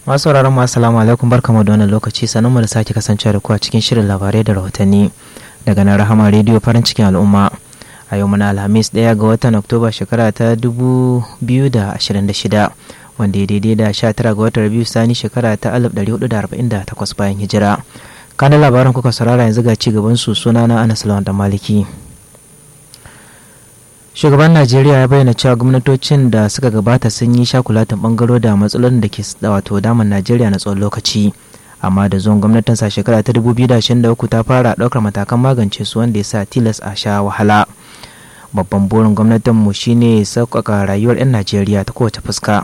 masu sauraron mu assalamu alaikum barkamu da wannan lokaci sanin mu da sake kasancewa da ku a cikin shirin labarai da rahotanni daga nan rahama rediyo farin cikin al'umma a yau muna alhamis ɗaya ga watan oktoba shekara ta 2026 wanda ya daidai da 19 ga watan rabiu sani shekara ta 1448 bayan hijira kanan labaran kuka saurara yanzu ga ci gaban su suna na anas lawan da maliki shugaban najeriya ya bayyana cewa gwamnatocin da suka gabata sun yi shakulatin bangaro da matsalolin da ke wato daman najeriya na tsawon lokaci amma da zuwan gwamnatin sa shekara ta 2023 ta fara ɗaukar matakan magance su wanda ya sa tilas a sha wahala babban burin gwamnatin mu shine sauƙaƙa rayuwar 'yan najeriya ta kowace fuska